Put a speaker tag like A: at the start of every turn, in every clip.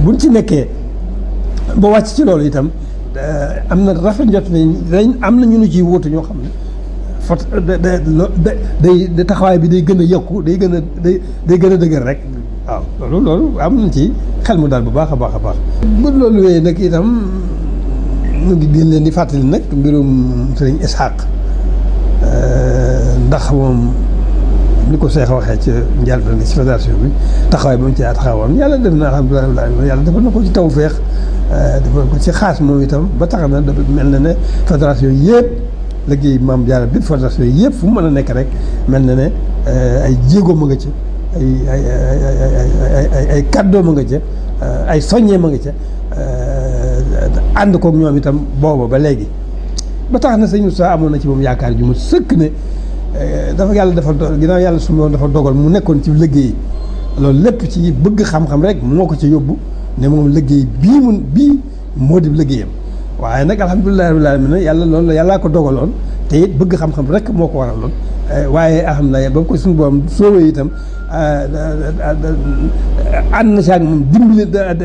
A: buñ ci nekkee ba wàcc ci loolu itam am na rafet njot ne dañ am na ñu nu ciy wóotu ñoo xam ne fot da da day day taxawaay bi day gën a yokku day gën a day day gën a dëgër rek waaw loolu loolu am nañ ci xel mu daal bu baax a baax a baax. bu loolu wéyee nag itam ñu ngi gën leen di fàttali nag mbirum sëriñ Ishaq ndax moom ni ko Cheikh waxee ci njëlbéen ci fédération bi taxawaay ba mu ci taxawoon yàlla def na alhamdulilah yàlla defal na ko ci tawféex defal ko ci xaas moom itam ba tax na dafa mel na ne fédération yëpp liggéey maam Diarra bi fédération yëpp fu mu mën a nekk rek mel na ne ay jéego ma nga ci ay ay ay ay ay kàddoo ma nga ca ay soññee ma nga ca ànd koog ñoom itam booba ba léegi ba tax na sëñ Moussa amoon na ci moom yaakaar ju mu sëkk ne dafa yàlla dafa ginnaaw yàlla su ma dafa dogal mu nekkoon ci liggéey loolu lépp ci bëgg xam-xam rek moo ko ci yóbbu ne moom liggéey bii mun bii moo di liggéeyam waaye nag alhamdulilah rabbil alamin yàlla loolu yàllaa ko dogaloon te it bëgg xam-xam rek moo ko waraloon waaye alhamdulilah ba ko suñu borom soowee itam ànd na si ak moom dimbali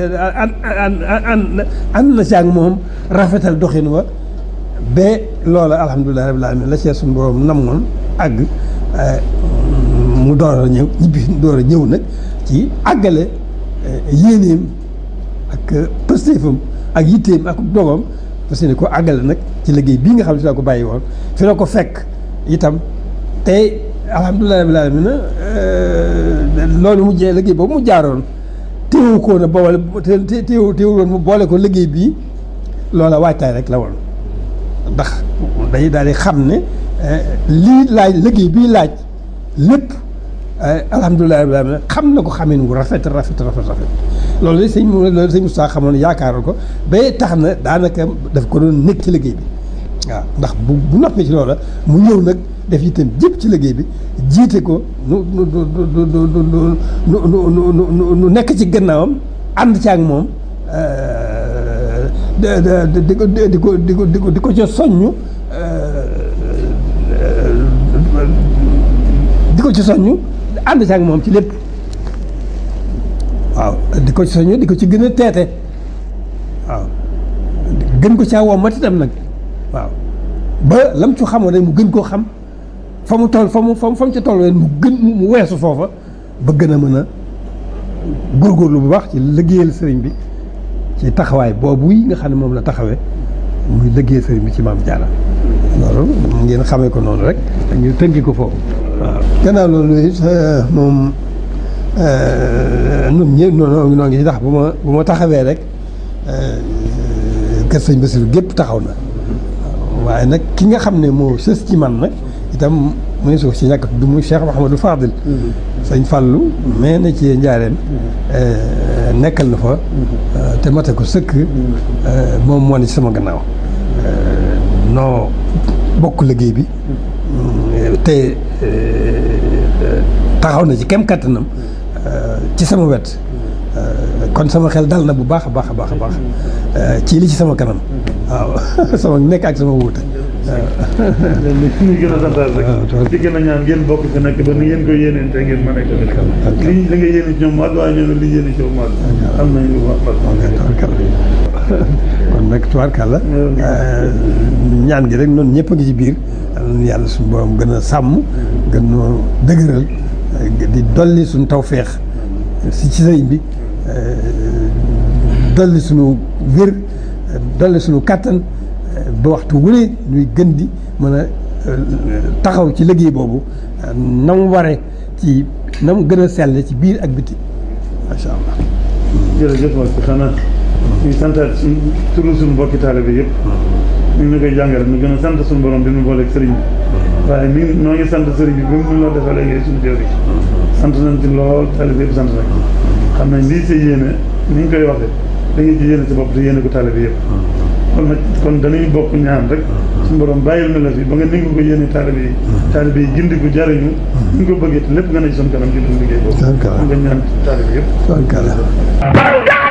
A: ànd na si ak moom rafetal doxin wa ba loola alhamdulilah rabbil alamin la see suñu borom namoon àgg mu door a ñëw ñibbi door a ñëw nag ci àggale yéeneem ak pëstéefam ak yitteem ak dogam parce que ko àggale nag ci liggéey bii nga xam ne fi la ko bàyyi woon fi la ko fekk itam te alhamdulilah rabbil alamin loolu mu jee liggéey boobu mu jaaroon téewu ko na boole té téewu téewu woon mu boole ko liggéey bii loola waajtaay rek la woon ndax day daal di xam ne lii laaj liggéey bii laaj lépp alhamdulilah rabbil alamin xam na ko xamin wu rafet rafet rafet rafet loolu de sëñ loolu sëñ Moustapha xamoon yaakaaroon ko ba tax na daanaka daf ko doon nekk ci liggéey bi waaw ndax bu bu noppee ci loola mu ñëw nag def itam jëpp ci liggéey bi jiite ko nu nu nu nu nu nu nekk ci gannaawam ànd ci ak moom di ko di ko di ko di ko di ko ca soññu di ko ci soññu ànd ci ak moom ci lépp waaw di ko ci soññu di ko ci gën a teete waaw gën ko caa wommat itam nag waaw ba lam ci xamoon rek mu gën koo xam fa mu toll fa mu fa mu ca toll mu gën mu weesu foofa ba gën a mën a góorgóorlu bu baax ci liggéeyal sëriñ bi ci taxawaay boobu yi nga xam ne moom la taxawee muy liggéeyal sëriñ bi ci maam Diarra loolu ngeen xamee ko noonu rek ñu tënki ko foofu waaw. gannaaw loolu it moom ñun ñëpp noonu noo ngi ci tax bu ma bu ma taxawee rek kër sëñ Bassirou gépp taxaw na waaye nag ki nga xam ne moo sës ci man nag itam mu ne suuf si ñàkk du muy Cheikh Mouhamadou Fadil sëñ Fallou mais na ci njaareem nekkal na fa te mate ko sëkk moom moo ne ci sama gannaaw noo bokk liggéey bi te taxaw na ci kem kattanam ci sama wet kon sama xel dal na bu baax a baax a baax a baax ci li ci sama kanam waaw sama nekk ak sama wuute
B: léegi nag suñu gën a santaat rek di gën a ñaan ngeen bokk fi nekk ba ni ngeen ko yéeneen te ngeen mën a ko li li nga yéene ci ñoom maag waaye ñoom li yéene ci maag am nañ lu wax
A: kon nag tubaarkàlla ñaan gi rek noonu ñëpp a ngi ci biir yàlla suñu borom gën a sàmm gën noo dëgëral di dolli suñu tawféex si ci sëriñ bi dolli suñu wér dolli suñu kàttan ba waxtu wu ne ñuy gën di mën a taxaw ci liggéey boobu na mu waree ci na mu gën a sell ci biir ak biti macha allah.
B: jërëjëf wax bi xanaa ñuy santaat suñ turu suñu mbokki taalibe bi yëpp ñu ngi koy jàngale ñu gën a sant suñu borom bi mu booleeg sëriñ bi waaye mi noo ngi sant sëriñ bi bi mu la defee léegi suñu jëwri sant nañ ci lool taalibe yëpp sant nañ xam nañ lii sa yéene ni ñu koy waxee da ngay ci yéene sa bopp te yéene ko taalibe yëpp kon nag kon dañuy bokk ñaan rek suñu borom bàyyil na la fi ba nga ni nga ko yéene taalibe yi taalibe yi gindi ko jariñu ni nga ko bëggee te lépp nga ne ci suñu kanam ci duñ liggéey boobu nga ñaan taalibe yëpp